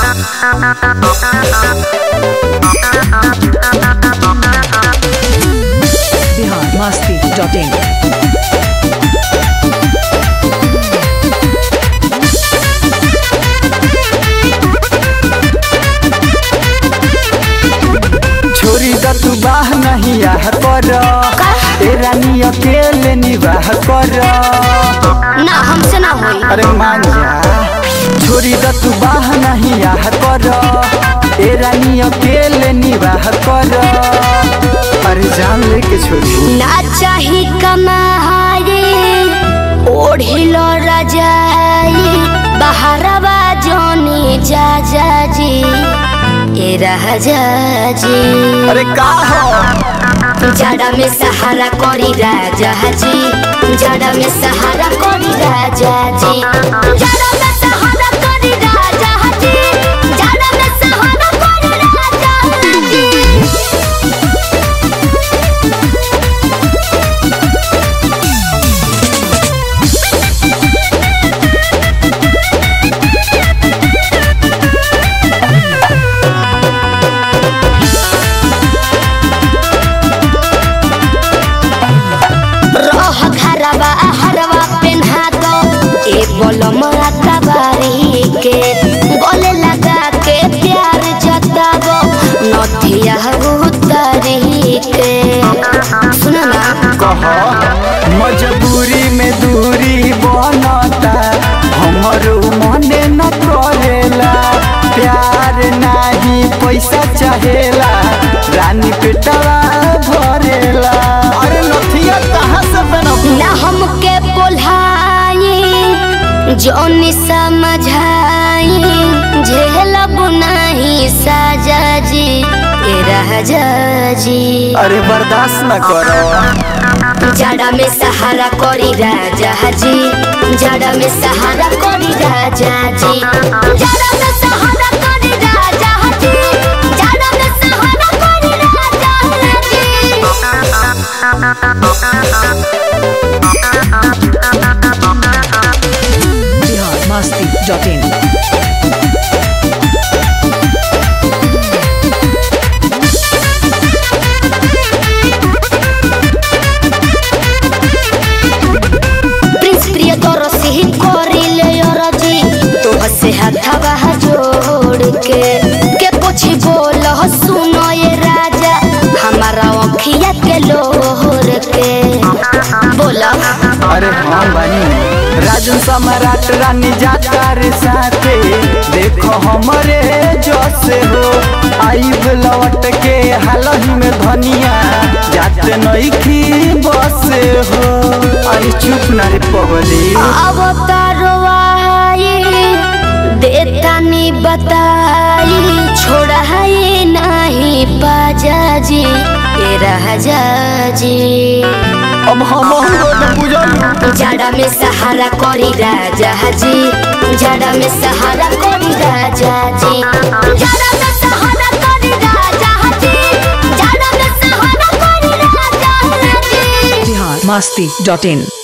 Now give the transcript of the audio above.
Bihar Masti dot इन छोरी द तू बाह नहीं आह कर ए रानी अकेले निवाह कर ना हमसे ना होई अरे मान जा छोरी द तू बाह नहीं आह कर ए रानी अकेले निवाह कर अरे जान लेके छोरी ना चाही कमाई ओढ़िलो रजाई बहरवा जोनी जा जा जी ए राजा जी अरे का हो जड़ा में सहारा करी राजा जी जड़ा में सहारा करी राजा जी जड़ा में सहारा करी राजा जी जड़ा में सहारा करी राजा जी रह घरवा हरवा पेन्हा दो ए बोलम कबारी के गले लगा के प्यार जताबो नथिया उतरी के सुना ना कह मजबूरी में दूरी बनता हमरो मने न करेला प्यार नाही पैसा चाहेला रानी पेटवा भरेला अरे नथिया कहाँ से बनब ना हमके बोलाई जोनी समझाई झेलब नहीं साजा जी ए राजा जी अरे बर्दाश्त न करो जड़ा में सहारा करी राजा जी जड़ा में सहारा करी राजा जी जड़ा में सहारा करी राजा जी जड़ा में सहारा करी राजा जी Bihar Masti dot in prince प्रिय तोर से ही करी ले जी तो हसे हथवा जोड़ के के कुछ बोल सुनो ये राजा हमारा अखिया के लोहर के बोला अरे हाँ बानी राजन सम्राट रानी जाता रे साथे देखो हमरे जैसे हो आइब लौट के हालही में धनिया जाते नइखी बसे हो अरे चुप ना रे पगली अवतारवाई देतानी बताई छोड़ाई नहीं बाजा जी ए राजा जी अब हम तो बुझल जड़ा में सहारा करी राजा जी जड़ा में सहारा करी राजा जी जड़ा में सहारा करी राजा जी जड़ा में सहारा करी राजा जी बिहार मस्ती डॉट इन